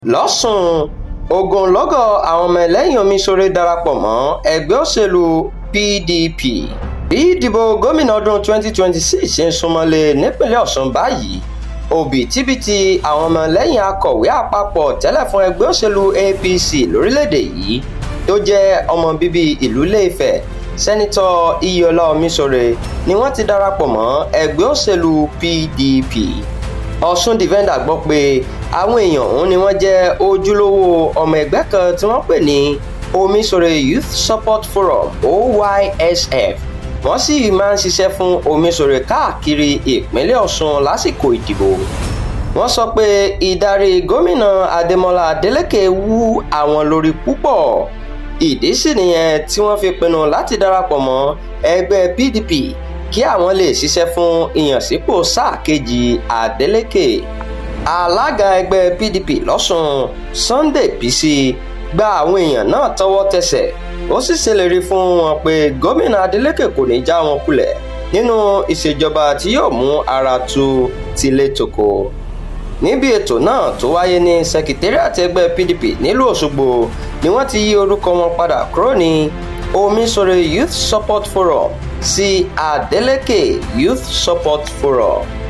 lọ́sùn ogunlọ́gọ̀ àwọn ọmọ ẹlẹ́yìn omiṣore darapọ̀ mọ́ ẹgbẹ́ òṣèlú pdp bí ìdìbò gómìnà ọdún 2026 ṣe ń súnmọ́lé nípínlẹ̀ ọ̀ṣun báyìí òbítíbitì àwọn ọmọ lẹ́yìn akọ̀wé àpapọ̀ tẹ́lẹ̀ fún ẹgbẹ́ òṣèlú apc lórílẹ̀‐èdè yìí tó jẹ́ ọmọ bíbí ìlú ilé-ifẹ̀ sẹ́nitọ́ iyọlá omiṣore ni wọ́n ti darapọ̀ mọ́ ẹgbẹ́ òṣèlú pdp ọ̀ṣun defender gbọ́ pé àwọn èèyàn ọ̀hún ni wọ́n jẹ́ ojúlówó ọmọ ẹgbẹ́ kan tí wọ́n pè ní omiṣore youth support forum oysf wọ́n sì máa ń ṣiṣẹ́ fún omiṣore káàkiri ìpínlẹ̀ ọ̀ṣun lásìkò ìdìbò wọ́n sọ pé ìdarí gómìnà adémọlá adélèké wú àwọn lórí púpọ̀ ìdí sì nìyẹn tí wọ́n fi pinnu láti darapọ̀ mọ́ ẹgbẹ́ pdp kí àwọn lè ṣiṣẹ́ fún ìyànsípò sáà kejì adélèké alága ẹgbẹ́ pdp lọ́sùn sunday bisi gba àwọn èèyàn náà tọwọ́ tẹsẹ̀ ó sì ṣèlérí fún wọn pé gómìnà adeleke kò ní já wọn kulẹ̀ nínú ìṣèjọba tí yóò mú ara tu tilé toko níbi ètò náà tó wáyé ní sekitariat ẹgbẹ́ pdp nílùú òṣogbo ni wọ́n ti yí orúkọ wọn padà kúrò ní omiṣore youth support forum sí adeleke youth support forum